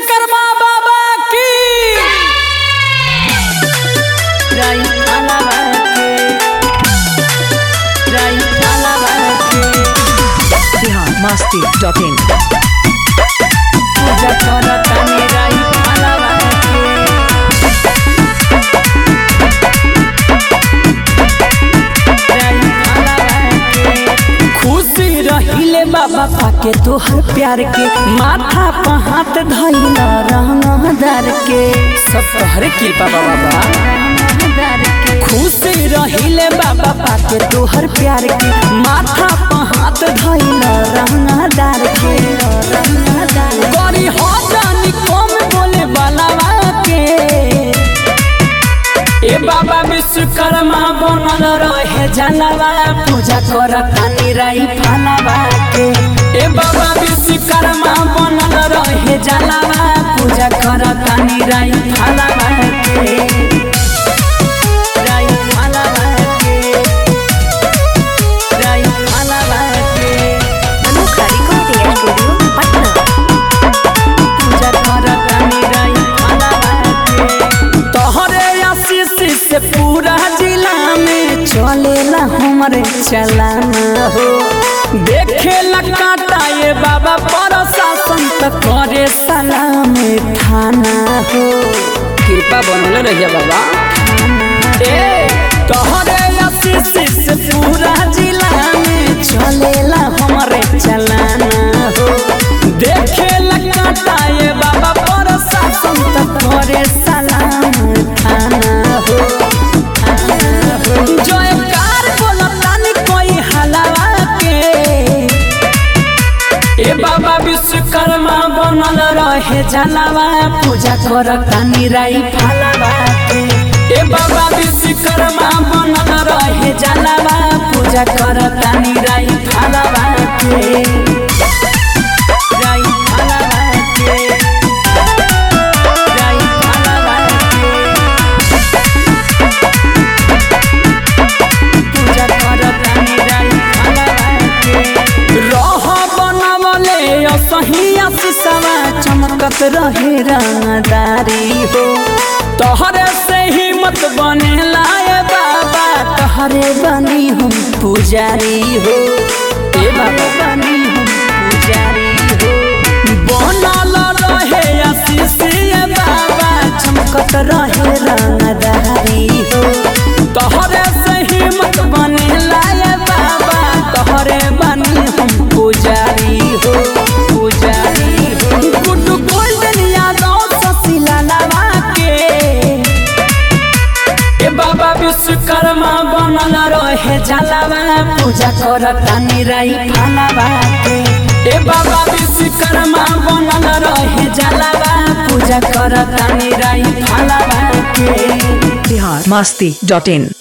विश्वकर्मा बाबा की राई अलावा के राई अलावा के बिहार मस्ती डॉट इन पूजा करतानी राई अलावा के राई अलावा के खुशी रहिले बाबा पाके तोहर प्यार के माथा पर हाथ धइला रहनदार के सब तोहरे कृपा बाबा खुशी रहिले बाबा पाके तोहर प्यार के माथा पर हाथ धइला रहनदार के गरी हो जानी कम बोले बालावा के ए बाबा विश्वकर्मा बनल रहे जानवा पूजा कर तानी राई फलवा के ए बाबा विश्वकर्मा बनल रहे जानवा पूजा कर तानी राई फलवा के राई फलवा के राई फलवा के अनोखा रिकॉर्डिंग स्टूडियो पटना पूजा कर तानी राई फलवा के तोहरे आशीष से पूरा जिला में चलेला हमरे चलाना हो देखे काटा ये बाबा प्रशासन त करे सलाम थाना हो कृपा बनल रहिए बाबा ए तोहरे आशीष से पूरा जिला में चलेला हमरे चलाना हो देखे काटा ये बाबा प्रशासन त करे सलाम थाना हो जयकार बोलतानी कोई हलावा के ए बाबा विश्वकर्मा बनल रहे जलावा पूजा करतानी राई फलावा के ए बाबा विश्वकर्मा बनल रहे जलावा पूजा करतानी राई फलावा के राई फलावा के राई फलावा के पूजा करतानी राई फलावा के रह बनवले असही आशीषवा चमकत रहे रंगदारी हो तोहरे से हिम्मत बने लाए बाबा तोहरे बनी हम पुजारी हो ए बाबा बनी हम पुजारी हो बनल रहे आशीष ये बाबा चमकत रहे रंगदारी हो तोहरे से हिम्मत बने लाए बाबा तोहरे बनी हम पुजारी हो पुजारी हो गुड्डू गोल्डन यादव ससीला लवा के ए बाबा विश्वकर्मा बनल रहे जलावा पूजा करतानी राई फलावा के ए बाबा विश्वकर्मा बनल रहे जलावा पूजा करतानी राई फलावा के बिहार मस्ती डॉट इन